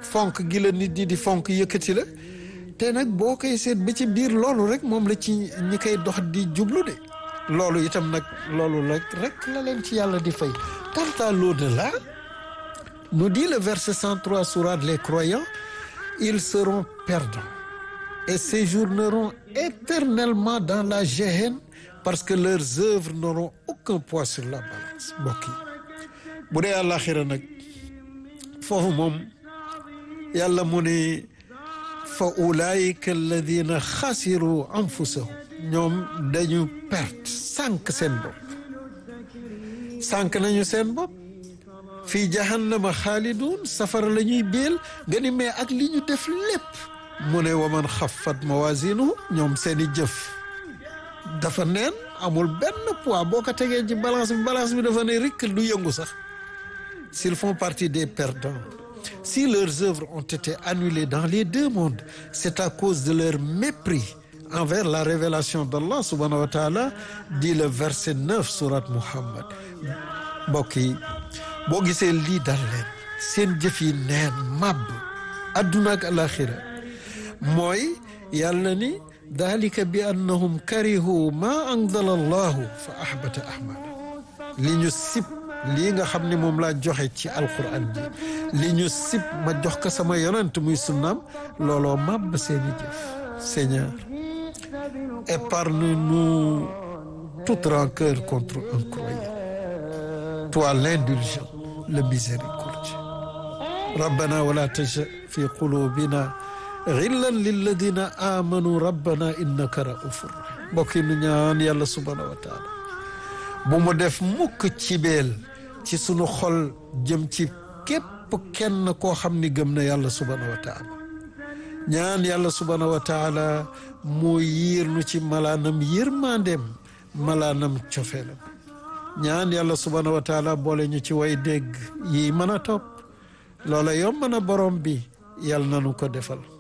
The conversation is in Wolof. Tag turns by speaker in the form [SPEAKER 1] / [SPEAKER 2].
[SPEAKER 1] fonk gi la nit ñi di fonk yëkkati la te nag boo koy seet ba ci biir loolu rek moom la ci ñi koy dox di jublu de loolu itam nag loolu rek rek la leen ci yàlla di fay quant à l'au-delà nous dit le verset 103 sourate les croyants ils seront perdants et séjourneront éternellement dans la géhenne parce que leurs œuvres n'auront aucun poids sur la balance mbokk yi bu dee àllaaxira nag foofu moom yàlla mu ne fa ulaayika alladina xasiru anfusahum ñoom dañu perte sànq seen bopp sànq nañu seen bopp fii jahannama xaalidun safara la ñuy béel nga ni mais ak li ñu def lépp mu ne waman xaffat mawazinuhu ñoom seeni jëf dafa neen amul benn poids boo ko tegee ci balance bi balance bi dafa ne rikk du yëngu sax s'ils font partie des perdants si leurs œuvres ont été annulées dans les deux mondes c'est à cause de leur mépris envers la révélation d'Allah subhanahu wa ta'ala dit le verset 9 sourate Muhammad mbokk yi boo gisee lii dal leen seen jëf yi neen màbb adduna ak alaxira mooy yàlla ni dalika bi annahum karihu ma anzala allahu fa ahbata ahmala li ñu sib lii nga xam ne moom laa joxe ci alquran ji li ñu sib ma jox ko sama yonent muy sunnaam looloo màbb seeni jëf Seigneur épargne-nous toute rancœur contre un croyant toi l'indulgent le miséricordieux rabbana wala tajal fi qulubina xillan lilladina amanu rabbana innaka raufur rahim mbokk yi nu ñaan yàlla subhanahu wa taala bu mu def mukk ci beel ci sunu xol jëm ci képp kenn koo xam ni gëm na yàlla subhanahu wa taala ñaan yàlla subhanahu wa taala moo yiir nu ci malaanam yërmandeem malaanam cofeelam ñaan yàlla subhanahu wa taala boole ñu ci way dégg yi mën a topp loola yomb na borom bi yàlla nanu ko defal